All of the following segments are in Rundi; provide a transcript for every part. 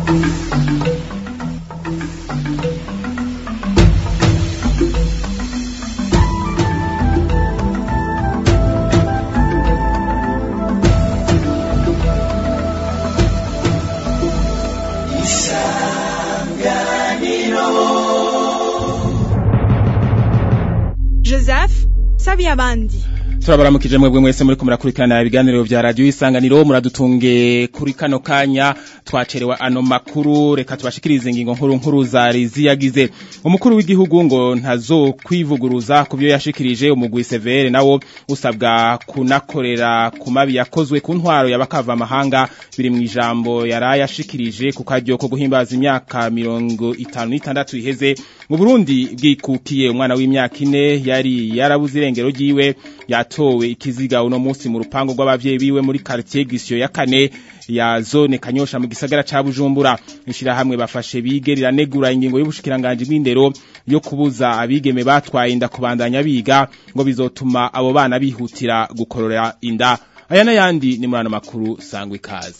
Joseph Sabiyabandi turabaramukije mwebwe mwese muri kumurakurikirana ibiganiro vya radio isanganiro muradutunge kuri kano kanya twacerewe ano makuru reka tubashikirize ingingo nkuru nkuru zari ziyagize umukuru w'igihugu ngo ntazo kwivuguruza ku byo yashikirije umugwi severe nawo usabwa kunakorera ku mabi yakozwe ku ntwaro y'abakava amahanga biri mu ijambo yaraye ashikirije ku karyo ko guhimbaza imyaka mirongo itanu n'itandatu iheze mu Burundi bwikukiye umwana w'imyaka ine yari yarabuze irengero ryiwe yatowe ikiziga uno munsi mu rupango rw'abavyeyi biwe muri quartier Gisyo ya kane ya zone Kanyosha mu gisagara ca Bujumbura ishira hamwe bafashe bigerira negura ingingo y'ubushikiranganje bw'indero yo kubuza abigeme batwaye inda kubandanya biga ngo bizotuma abo bana bihutira gukorora inda aya n'ayandi ni muri ano makuru sangwa ikaze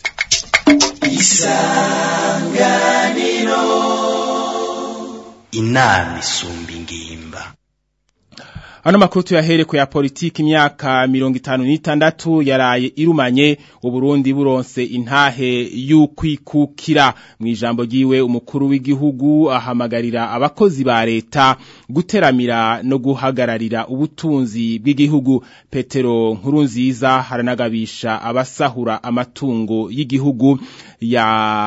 inama isumba ingimba Ano makuru tuyahere ku ya politiki imyaka mirongo itanu n'itandatu yaraye irumanye uburundi buronse intahe y'ukwikukira mu ijambo ryiwe umukuru w'igihugu ahamagarira abakozi ba leta guteramira no guhagararira ubutunzi bw'igihugu Petero Nkurunziza haranagabisha abasahura amatungo y'igihugu ya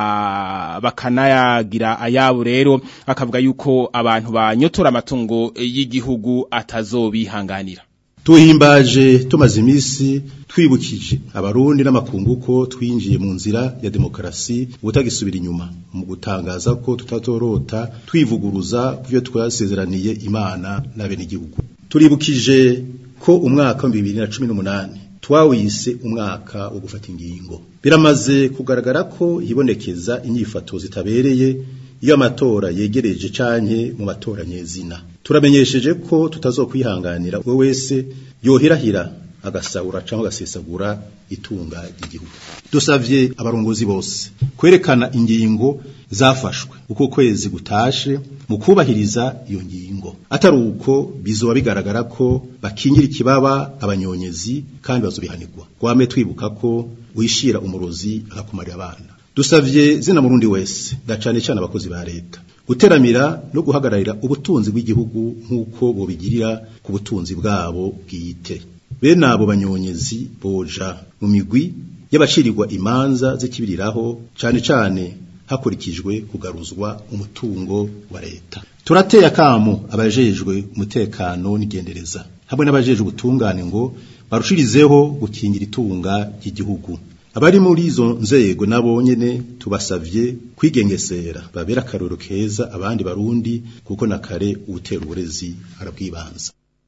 bakanayagira ayabo rero akavuga yuko abantu banyotora amatungo y'igihugu atazo bihanganira tuhimbaje tumaze iminsi twibukije abarundi n'amakungu ko twinjiye mu nzira ya demokarasi ubutagisubira inyuma mu gutangaza ko tutatorota twivuguruza byo twasezeraniye imana n'abenegihugu turibukije ko umwaka wa bibiri na cumi n'umunani twawise umwaka wo gufata ingingo biramaze kugaragara ko hibonekeza inyifato zitabereye iyo amatora yegereje canke mu matora nyezina turamenyesheje ko tutazokwihanganira we wese yohirahira agasahura cyangwa agasesagura itunga ry'igihugu dusavye abarongozi bose kwerekana ingingo zafashwe uko kwezi gutashe mu kubahiriza iyo ngingo atari uko bizoba bigaragara ko bakingira ikibaba abanyonyezi kandi bazobihanirwa gwame twibuka ko wishira umurozi agakumarira abana dusavye zina murundi wese ndacane cyane abakozi ba leta guteramira no guhagararira ubutunzi bw'igihugu nk'uko bobigirira ku butunzi bwabo bwite bene abo banyonyezi boja mu migwi y'abacirirwa imanza z'ikibiriraho cane cane hakurikijwe kugaruzwa umutungo wa leta turateye akamo abajejwe umutekano n'igendereza hamwe n'abajejwe ubutungane ngo barushirizeho gukingira itunga ry'igihugu abari muri izo nzego nabo nyene tubasavye kwigengesera babera akaroro keza abandi barundi kuko na kare ubutera uburezi arabwibanza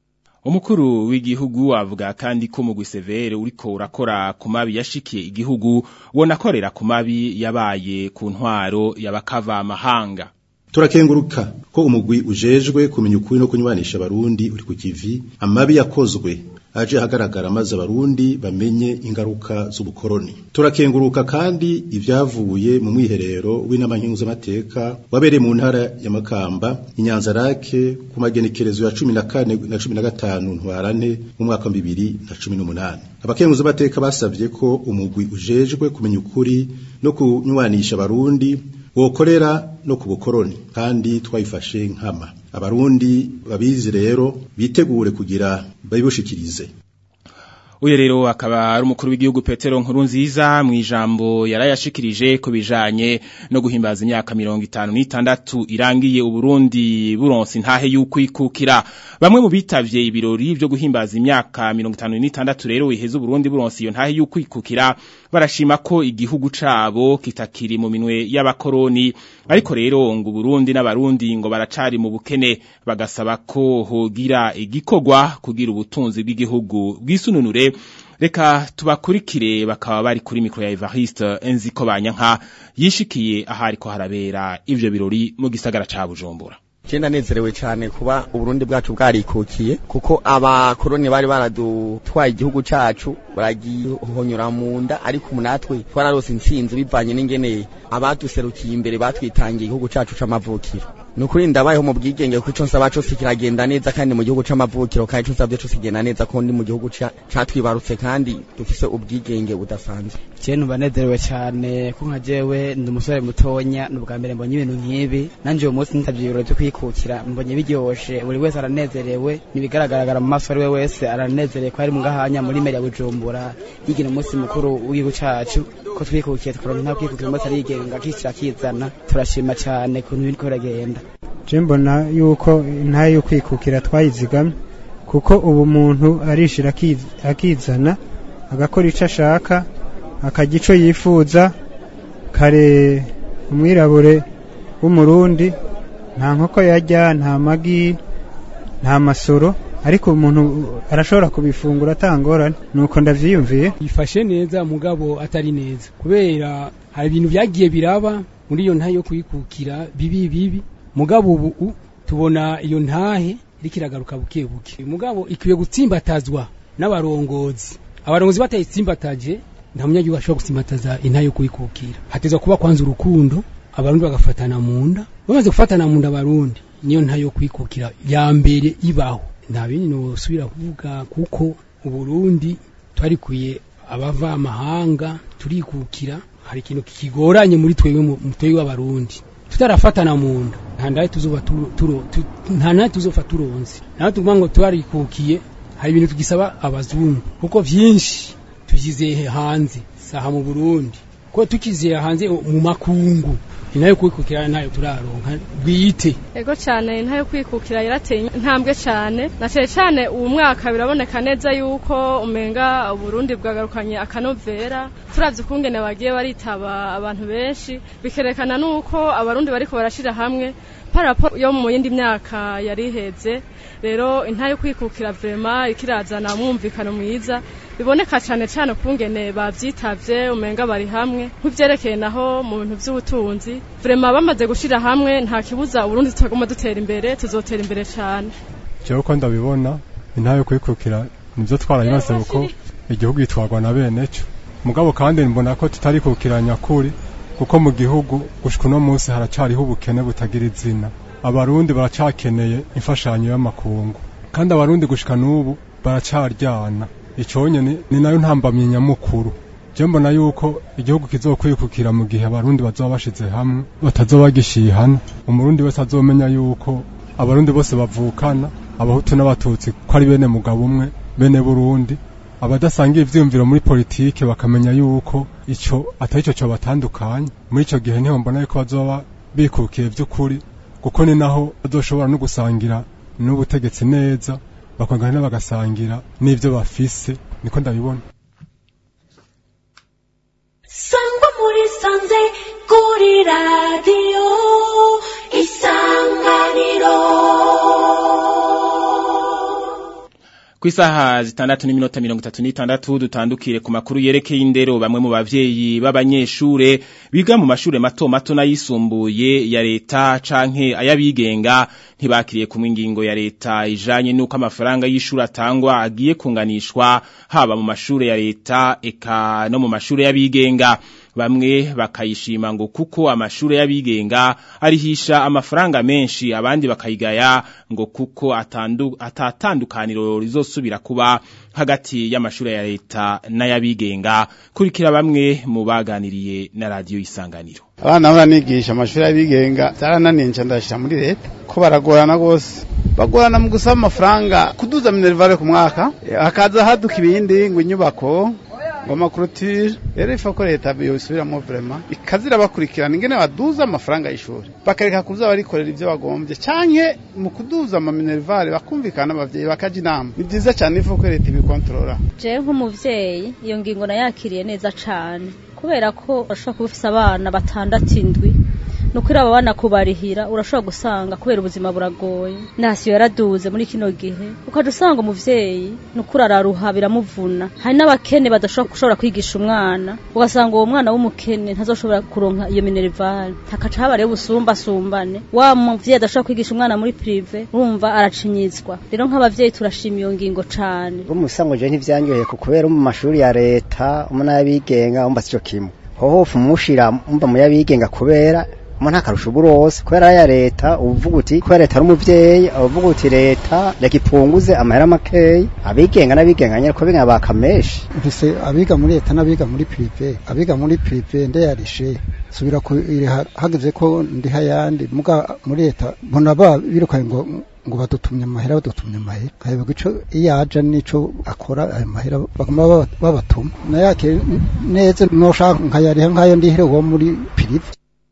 umukuru w'igihugu avuga kandi ko mugwi severe uriko urakora ku mabi yashikiye igihugu wonakorera ku mabi yabaye ku ntwaro y'abakava amahanga turakenguruka ko umugwi ujejwe kumenya ukuri no kunywanisha abarundi uri ku kivi amabi yakozwe aje hagaragara maze abarundi bamenye ingaruka z'ubukoroni turakenguruka kandi ibyavuye mu mwiherero w'inama nkenguzamateka wabereye mu ntara ya Makamba inyanza rake ku magenekerezo ya cumi na kane na cumi na gatanu ntwarante mu mwaka wa bibiri na cumi n'umunani abakenguzamateka basabye ko umugwi ujejwe kumenya ukuri no kunywanisha abarundi wokorera no ku bukoroni kandi twayifashe nkama abarundi babizi rero bitegure kugira babibushikirize uyu rero akaba ari umukuru w'igihugu Petero Nkurunziza mu ijambo yarayashikirije ku bijanye no guhimbaza imyaka mirongo itanu n'itandatu irangiye uburundi buronse intahe y'ukwikukira bamwe mu bitavye ibirori byo guhimbaza imyaka mirongo itanu n'itandatu rero iheze uburundi buronse iyo ntahe y'ukwikukira barashima ko igihugu cabo kitakiri mu minwe y'abakoroni ariko rero ngo Burundi n'abarundi ngo baracari mu bukene bagasaba ko hogira igikogwa kugira ubutunzi bw'igihugu bwisununure reka tubakurikire bakaba bari kuri mikro ya Evariste Enziko banyanka yishikiye ahari ko harabera ivyo birori mu gisagara ca Bujumbura Je ndanezerewe cyane kuba uburundi bwacu bwarikukiye kuko abakoroni bari baradutwaye igihugu cacu baragihonyora mu nda ariko natwe twararose intsinzi bivanye n'ingene abaduserukiye imbere batwitangiye igihugu cacu c'amavukiro nukuri ndabayeho mu bwigenge kuko ico nsaba cose kiragenda neza kandi mu gihugu c'amavukiro kandi ico nsavye cose kigenda neza ko ndi mu gihugu catwibarutse kandi dufise ubwigenge budasanzwe je numva nezerewe cyane ko nka jewe ndi umusore mutonya ni ubwa mbere mbonye ibintu nk'ibi nanje uyu munsi nitavye ibirori vyo kwikukira mbonye biryoshe buri wese aranezerewe nibigaragaragara mu maso ari we wese aranezerewe ko ari mu gahanya muri meri ya bujumbura yigina umunsi mukuru w'igihugu cacu ko twikukiye tukaronka nta kwikukira umunsi arigenga kisira kizana turashima cyane kuntu biriko biragenda je mbona yuko intahe yo kwikukira twayizigamye kuko ubu umuntu arishira akizana agakora ico ashaka akarya ico yifuza kare umwirabure w'umurundi nta nkoko yarya nta magi nta masoro ariko umuntu arashobora kubifungura atangorane nuko ndavyiyumviye bifashe neza mugabo atari neza kubera hari ibintu vyagiye biraba muri iyo ntahe yo kwikukira bibi bibi mugabo ubu tubona iyo ntahe iriko iragaruka buke buke mugabo ikwiye gutsimbatazwa n'abarongozi abarongozi batayitsimbataje nta munyagihugu ashobora gutsimbataza intahe yo kwikukira hatezwa kuba kwanza urukundo abarundi bagafatana mu nda bamaze gufatana mu nda abarundi niyo ntahe yo kwikukira ya mbere ibaho nta bindi nosubira kuvuga kuko uburundi twarikuye abava amahanga turikukira hari ikintu kigoranye muri twebwe mu twebwe w'abarundi tutarafatana mu nda nta ndaye tuzoba turo nta naye tuzofa turonze naho tuvuga ngo twarikukiye hari ibintu tugisaba abazungu kuko vyinshi tuvyizeye hanze saha mu Burundi ko tukizeye hanze mu makungu inayo kwikukira nayo turaronka bwite ego cyane intayo kwikukira yarateye intambwe cyane na cyane cyane uwo mwaka biraboneka neza yuko umenga Burundi bwagarukanye akanovera turavye ukungene bagiye baritaba abantu benshi bikerekana nuko abarundi bariko barashira hamwe parapo yo mu yindi myaka yari iheze rero intayo kwikukira vrema ikirazana mwumvikano mwiza biboneka cyane cyane kungene bavyitavye umenga bari hamwe nk'ivyerekeye naho mu bintu vy'ubutunzi vrema bamaze gushira hamwe nta kibuza uburundi tutaguma dutera imbere tuzotera imbere cyane jewe uko ndabibona intayo kwikukira nivyo twarayimaze kuko igihugu gitwarwa na bene co mugabo kandi mbona ko tutarikukira nyakuri kuko mu gihugu gushika uno munsi haracariho ubukene butagira izina abarundi baracakeneye imfashanyo y'amakungu kandi abarundi gushika n'ubu baracaryana iconye ni nayo ntambamye nyamukuru je mbona yuko igihugu kizokwikukira mu gihe abarundi bazoba bashize hamwe batazoba bagishihana umurundi wese azomenya yuko abarundi bose bavukana abahutu n'abatutsi ko ari bene mugabo umwe bene burundi abadasangiye ivyiyumviro muri politike bakamenya yuko ico atari ico cyo batandukanye muri ico gihe niho mbona yuko bazoba bikukiye vy'ukuri kuko ni naho bazoshobora no gusangira n'ubutegetsi neza bakongera bagasangira n'ivyo bafise niko ndabibona sangwa muri sanze kuri radiyo isanganiro Kwisaha zitandatu n'iminota mirongo itatu n'itandatu dutandukire ku makuru yerekeye indero bamwe mu bavyeyi b'abanyeshure biga mu mashure mato mato n'ayisumbuye ya leta canke ayabigenga ntibakiriye kumwe ingingo ya leta ijanye nuko amafaranga y'ishuri atangwa agiye kunganishwa haba mu mashure ya leta eka no mu mashure y'abigenga bamwe bakayishima ngo kuko amashure y'abigenga arihisha amafaranga menshi abandi bakayigaya ngo kuko atandu atatandukaniro rizosubira kuba hagati y'amashure ya leta n'ayabigenga kurikira bamwe mu baganiriye na radio isanganiro abana baranigisha amashuri y'abigenga zarananiye nca ndashira muri leta ko baragorana gose bagorana mu gusaba amafaranga kuduza minervare ku mwaka hakaza haduka ibindi ngo inyubako ngo amakurutire rero ifa ko leta yobisubiramo vrema ikazira bakurikirana ingene baduza amafaranga y'ishuri bakareka kuza barikorera ivyo bagombye canke mu kuduza ama minervare bakumvikana abavyeyi bakaja inama ni vyiza cane ifa ko leta ibikontorora jewe nk'umuvyeyi iyo ngingo nayakiriye neza cane kubera ko bashobora kuba ufise abana batandatu indwi nukuri aba bana kubarihira urashobora gusanga kubera ubuzima buragoye nasiyo yaraduze muri kino gihe ukaja usanga umuvyeyi nukuri araruha biramuvuna hari n'abakene badashobora gushobora kwigisha umwana ugasanga uwo mwana w'umukene ntazoshobora kuronka iyo minerivare hakaca haba rero ubusumbasumbane wa muvyeyi adashobora kwigisha umwana muri prive urumva aracinyizwa rero nk'abavyeyi turashima iyo ngingo cane umusango je ntivyanyoheye ku kubera mu mashuri ya leta umuntu y'abigenga umva sico kimwe hoho umushira umva mu y'abigenga kubera umuntu akarusha uburose kubera ya leta uvuga uti kubera leta ari umuvyeyi uvuga uti leta reka ipunguze amahera makeyi abigenga n'abigenga nyene ko biga bakameshi mfise abiga muri leta n'abiga muri prive abiga muri prive ndayarishe subira ku hageze ko ndiha yandi muga muri leta mbona ba birukanye ngo ngo badutumye amahera badutumye amahera kahebwa ico iyo aja nico akora ayo mahera baguma babatuma nayake neza noshaka nkayariha nkayo ndihere wo muri prive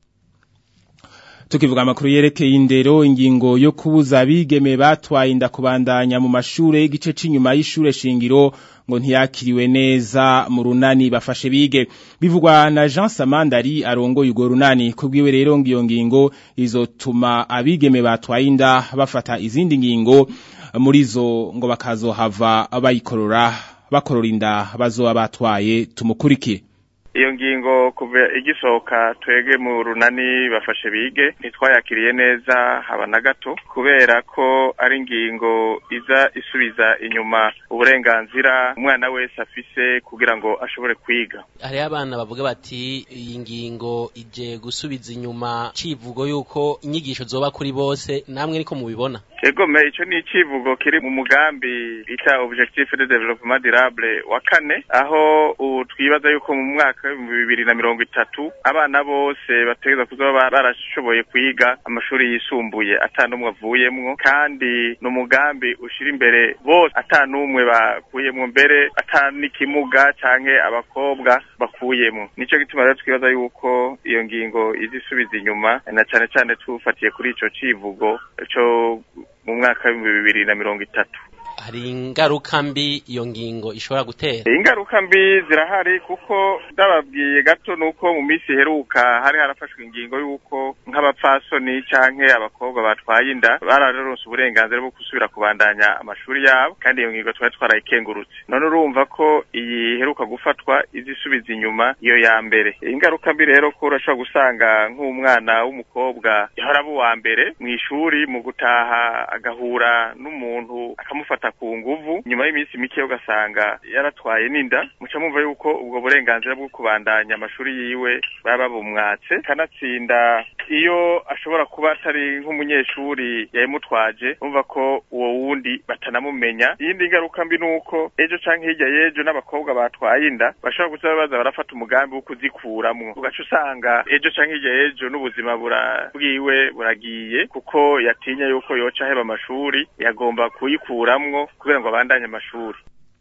tukivuga amakuru yerekeye indero ingingo yo kubuza abigeme batwaye inda kubandanya mu mashure y'igice c'inyuma y'ishure shingiro ngo ntiyakiriwe neza mu runani bafashe bige bivugwa na Jean Samandari arongoye urwo runani kubwiwe rero ngiyo ngingo izotuma abigeme batwaye inda bafata izindi ngingo muri zo ngo bakazohava bayikorora bakorora inda bazoba batwaye tumukurikire iyo ngingo kuva igisohoka twege mu runani bafashe bige ntitwayakiriye neza haba na gato kubera ko ari ingingo iza isubiza inyuma uburenganzira umwana wese afise kugira ngo ashobore kwiga hariho abana bavuga bati iyi ngingo ije gusubiza inyuma civugo yuko inyigisho zoba kuri bose namwe niko mubibona egome ico ni icivugo kiri mu mugambi bita objectif de développement durable wa kane aho ubu twibaza yuko mu mwaka w'ibihumbi bibiri na mirongo itatu abana bose bategereza kuzoba barashoboye kwiga amashuri yisumbuye ata n'umwe avuyemwo kandi ni umugambi ushira imbere bose ata n'umwe bakuyemwo mbere ata n'ikimuga canke abakobwa bakuyemwo nico gituma rero twibaza yuko iyo ngingo iza isubiza inyuma na cane cane tufatiye kuri ico civugo co mu mwaka w'ibihumbi bibiri na mirongo itatu hari ingaruka mbi iyo ngingo ishobora gutera ingaruka mbi zirahari kuko ndababwiye gato nuko mu minsi iheruka hari harafashwe ingingo y'uko nk'abapfasoni canke abakobwa batwaye inda bararonse uburenganzira bwo gusubira kubandanya amashuri yabo kandi iyo ngingo twari twarayikengurutse none urumva ko iyi iheruka gufatwa izisubiza inyuma iyo ya mbere ingaruka mbi rero ko urashobora gusanga nk'umwana w'umukobwa yahora aba uwa mbere mu ishuri mu gutaha agahura n'umuntu akamufata ku nguvu nyuma y'iminsi mike ugasanga yaratwaye n'inda muca mumva yuko ubwo burenganzira bwo kubandanya amashuri yiwe baba babumwatse kanatsinda iyo ashobora kuba atari nk'umunyeshuri yayimutwaje umva ko uwo wundi batanamumenya iyindi ngaruka mbi nuko ejo canke hirya y'ejo n'abakobwa batwaye inda bashobora gusa baza barafata umugambi wo kuzikuramwo ugaca usanga ejo canke hirya y'ejo n'ubuzima bura bwiwe buragiye kuko yatinya yuko yoca aheba amashuri yagomba kuyikuramwo kugira ngo abandanye amashuri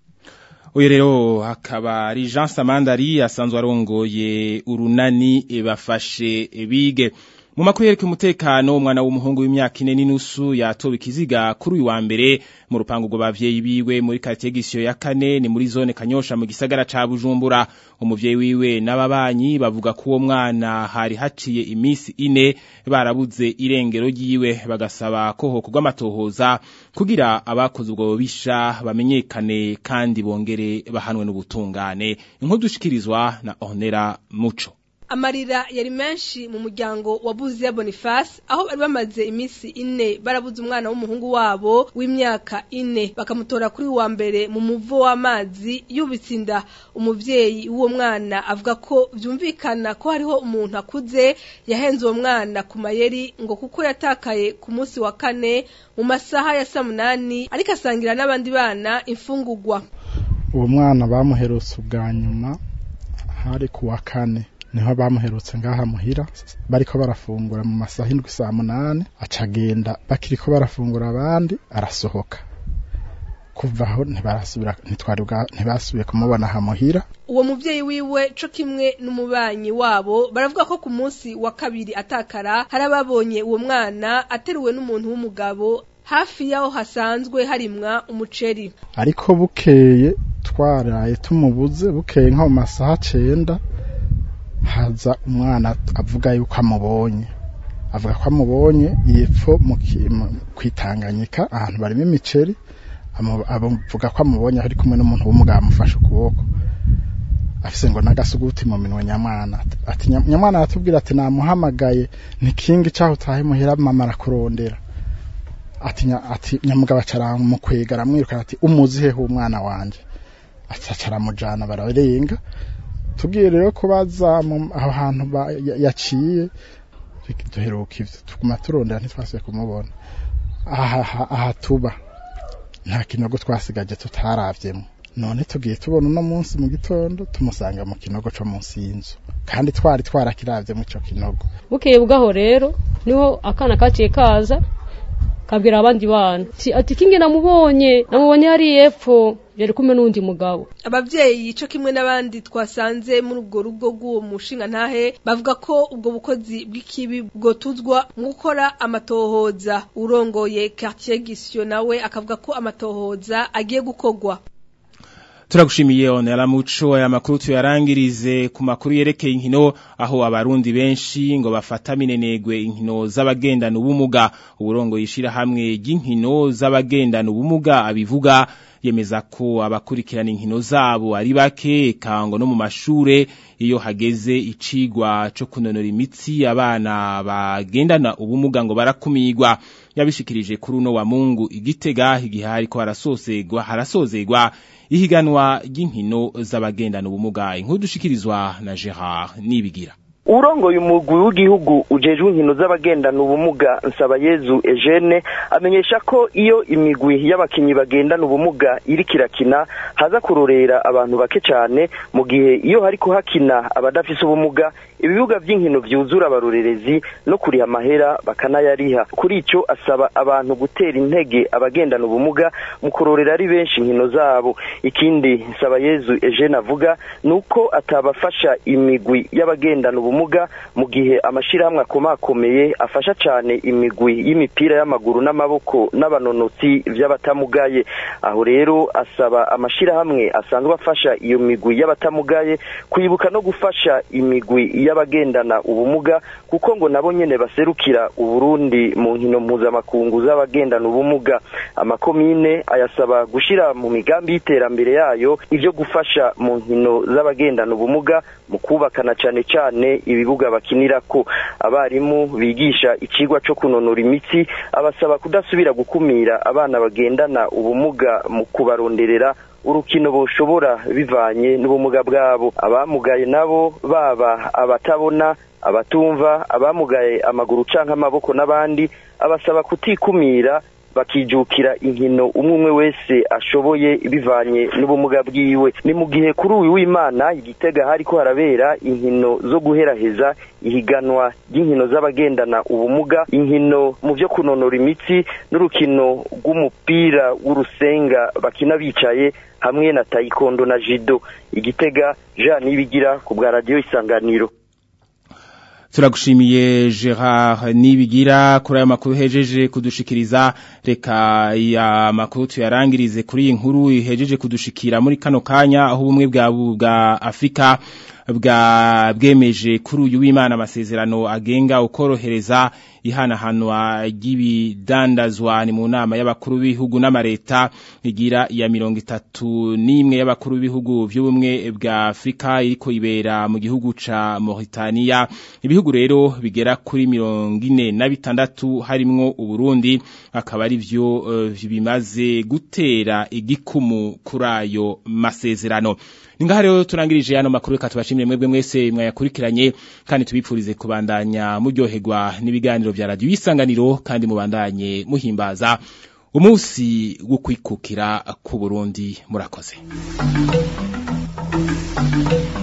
uyu rero akaba ari Jean Samandari asanzwe arongoye urunani bafashe bige mu makuru yereka umutekano umwana w'umuhungu w'imyaka ine n'inusu yatowe ikiziga kuri uyu wa mbere mu rupangu rwo bavyeyi biwe muri quartier gisiyo ya kane ni muri zone kanyosha mu gisagara ca Bujumbura umuvyeyi wiwe n'ababanyi bavuga ko uwo mwana hari haciye imisi ine barabuze irengero ryiwe bagasaba ko hokorwa amatohoza kugira abakoze ubwo bisha bamenyekane kandi bongere bahanwe n'ubutungane inkuru dushikirizwa na Honera Muco amarira yari menshi mu muryango wa Buziya Boniface aho bari bamaze iminsi ine barabuze umwana w'umuhungu wabo w'imyaka ine bakamutora kuri wa mbere mu muvo w'amazi yubitse inda umuvyeyi w'uwo mwana avuga ko vyumvikana ko hariho umuntu akuze yahenze uwo mwana ku mayeri ngo kuko yatakaye ku munsi wa kane mu masaha ya saa munani ariko asangira n'abandi bana imfungurwa uwo mwana bamuherutse ubwa nyuma hari ku wa kane niho bamuherutse ngaha muhira bariko barafungura mu masaha indwi saa munani acagenda bakiriko barafungura abandi arasohoka kuva aho ntibarasubira ntitwari ntibasubiye kumubona aha muhira uwo muvyeyi wiwe co kimwe n'umubanyi wabo baravuga ko ku munsi wa kabiri atakara hari ababonye uwo mwana ateruwe n'umuntu w'umugabo hafi yaho hasanzwe harimwa umuceri ariko bukeye twaraye tumubuze bukeye nko mu masaha cenda haza umwana avuga yuko amubonye avuga ko amubonye yepfo mu ki- mu- kwitanganyika ahantu barimo imiceri amu- avuga ko amubonye ari kumwe n'umuntu w'umugabo amufashe ukuboko afise ngo n'agasuguti mu minwe nyamwana ati "Nya- nyamwana aratubwira ati namuhamagaye ntikingi caho utahe muhira mama arakurondera ati nya- ati nyamugabo acaramukwega aramwirukana ati umuzi hehe umwana wanje aca aramujana bararenga tugiye rero kubaza mu- aho hantu ba- ya- yaciye duheruka ivyo tuguma turondera ntitwasubiye kumubona aha aha- aha tuba nta kinogo twasigaje tutaravyemo none tugiye tubona uno munsi mu gitondo tumusanga mu kinogo co munsi y'inzu kandi twari twarakiravye mu ico kinogo bukeye bwaho rero niho akana kaciye kaza kabwira abandi bana ati ati kingi namubonye namubonye hari epfo yari kumwe n'undi mugabo abavyeyi co kimwe n'abandi twasanze muri ubwo rugo rw'uwo mushinga ntahe bavuga ko ubwo bukozi bw'ikibi bwotuzwa mu gukora amatohoza urongoye quartier gisyo nawe akavuga ko amatohoza agiye gukorwa Turagushimiye onera muco aya makuru tuyarangirize ku makuru yerekeye inkino aho abarundi benshi ngo bafata minenegwe inkino z'abagendana ubumuga uburongo yishira hamwe ry'inkino z'abagendana ubumuga abivuga yemeza ko abakurikirana inkino zabo ari bake kango no mu mashure iyo hageze icigwa co kunonora imitsi abana bagendana ubumuga ngo barakumigwa yabishikirije kuri uno wa Mungu igitega igihe hariko harasozegwa harasozegwa ihiganwa ry'inkino z'abagendana ubumuga inkuru dushikirizwa na Gerard Nibigira urongoye umugwi w'igihugu ujejwe inkino z'abagendana ubumuga Nsabayezu Eugene amenyesha ko iyo imigwi y'abakinyi bagendana ubumuga iri kirakina haza kurorera abantu bake cyane mu gihe iyo hariko hakina abadafise ubumuga ibibuga by'inkino vyuzura abarorerezi no kuriha amahera bakanayariha kuri ico asaba abantu gutera intege abagendana ubumuga mu kurorera ari benshi inkino zabo ikindi Nsabayezu Eugene avuga nuko atabafasha imigwi y'abagendana ubumuga mu gihe amashirahamwe akomakomeye afasha cyane imigwi y'imipira y'amaguru n'amaboko n'abanonotsi vy'abatamugaye aho rero asaba amashirahamwe asanzwe afasha iyo migwi y'abatamugaye kwibuka no gufasha imigwi y'abagendana ubumuga kuko ngo nabo nyene baserukira uburundi mu nkino mpuzamakungu z'abagendana ubumuga amakomine ayasaba gushira mu migambi y'iterambere yayo ivyo gufasha mu nkino z'abagendana ubumuga mu kubakana cane cane ibibuga bakinirako abarimu bigisha icigwa co kunonora imitsi abasaba kudasubira gukumira abana bagendana ubumuga mu kubaronderera urukino boshobora bivanye n'ubumuga bwabo abamugaye nabo baba abatabona abatumva abamugaye amaguru canke amaboko n'abandi abasaba kutikumira bakijukira inkino umwe umwe wese ashoboye bivanye n'ubumuga bwiwe ni mu gihe kuri uyu w'imana igitega hariko harabera inkino zo guheraheza ihiganwa ry'inkino z'abagendana ubumuga inkino mu byo kunonora imitsi n'urukino rw'umupira w'urusenga bakina bicaye hamwe na tayikondo na jido igitega jean nibigira ku bwa radiyo isanganiro Turagushimiye Gerard Nibigira kuri aya makuru hejeje kudushikiriza reka ya makuru tuyarangirize kuri iyi nkuru hejeje kudushikira muri kano kanya aho ubumwe bwa bwa Afrika bwa bwemeje kuri uyu w'Imana amasezerano agenga ukorohereza ihanahanwa ry'ibidandazwa ni mu nama y'abakuru b'ibihugu n'amareta igira ya mirongo itatu n'imwe y'abakuru b'ibihugu by'ubumwe bwa Afrika iriko ibera mu gihugu ca Mauritania ibihugu rero bigera kuri mirongo ine na bitandatu harimwo Uburundi akaba ari vyo uh, bimaze gutera igikumu kuri ayo masezerano Ningaha rero turangirije yano makuru reka tubashimire mwebwe mwese mwayakurikiranye kandi tubipfurize kubandanya muryoherwa n'ibiganiro vya radio isanganiro kandi mubandanye muhimbaza umunsi wo kwikukira ku Burundi murakoze